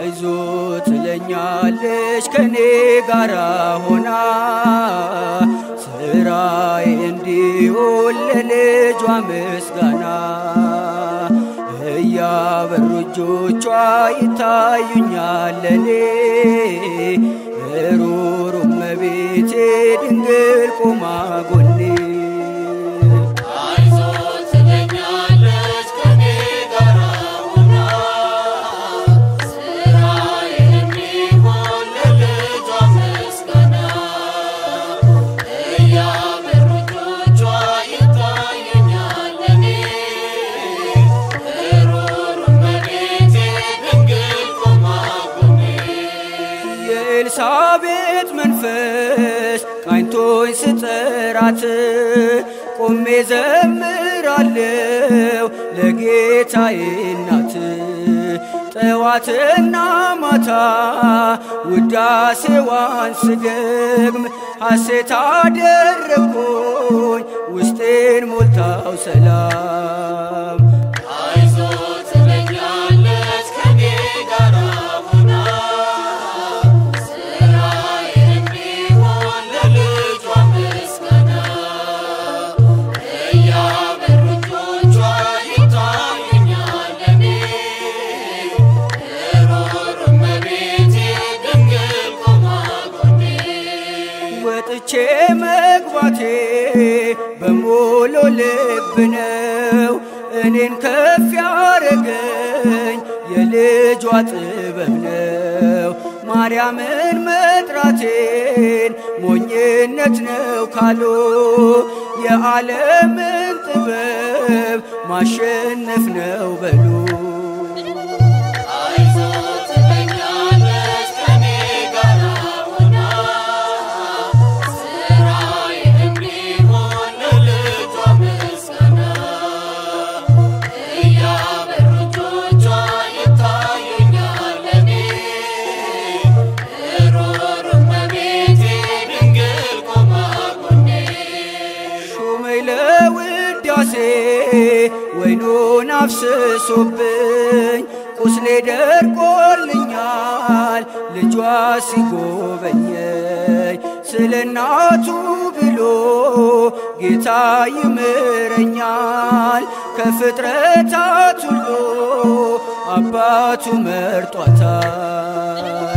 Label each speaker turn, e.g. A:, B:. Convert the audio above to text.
A: አይዞ ትለኛለች ከኔ ጋራ ሆና ስራዬ እንዲሆን ለልጇ ምስጋና እያበሩ እጆቿ ይታዩኛል ለኔ ሩሩ እመቤቴ ድንግል ቆማ ጎኔ
B: አይዞ ትለኛለች ከኔ ጋራ ሆና ስራዬ እንዲሆን ለልጇ ምስጋና እያበሩ እጆቿ ይታዩኛል ለኔ ሩሩ እመቤቴ ድንግል ቆማ ጎኔ
A: የኤልሳቤጥ መንፈስ ቃኝቶኝ ስጠራት ቆሜ ዘምራለው ለጌታዬ እናት ጠዋትና ማታ ውዳሴዋን ስደግም ሐሴት አደረግኩኝ ውስጤን ሞልታው ሰላም
B: አይዞ ትለኛለች ከኔ ጋራ ሆና ስራዬ እንዲሆን ለልጇ ምስጋና እያበሩ እጆቿ ይታዩኛል ለኔ ሩሩ እመቤቴ ድንግል ቆማ ጎኔ
A: ወጥቼ መግባቴ በሞሎ ልብ ነው እኔን ከፍ ያረገኝ የልጇ ጥበብ ነው። ማርያምን መጥራቴን ሞኝነት ነው ካሉ የዓለምን ጥበብ ማሸነፍ ነው በሉ።
B: አይዞ ትለኛለች ከኔ ጋራ ሆና ስራዬ እንዲሆን ለልጇ ምስጋና እያበሩ እጆቿ ይታዩኛል ለኔ ሩሩ እመቤቴ ድንግል ቆማ ጎኔ
A: ሹመኝ ለውዳሴ ወይኑን አፍስሶብኝ ቁስሌ ደርቆልኛል ልጇ ሲጎበኘኝ ስለ እናቱ ብሎ ጌታ ይምረኛል ከፍጥረታት ሁሉ አባቱ መርጧታል።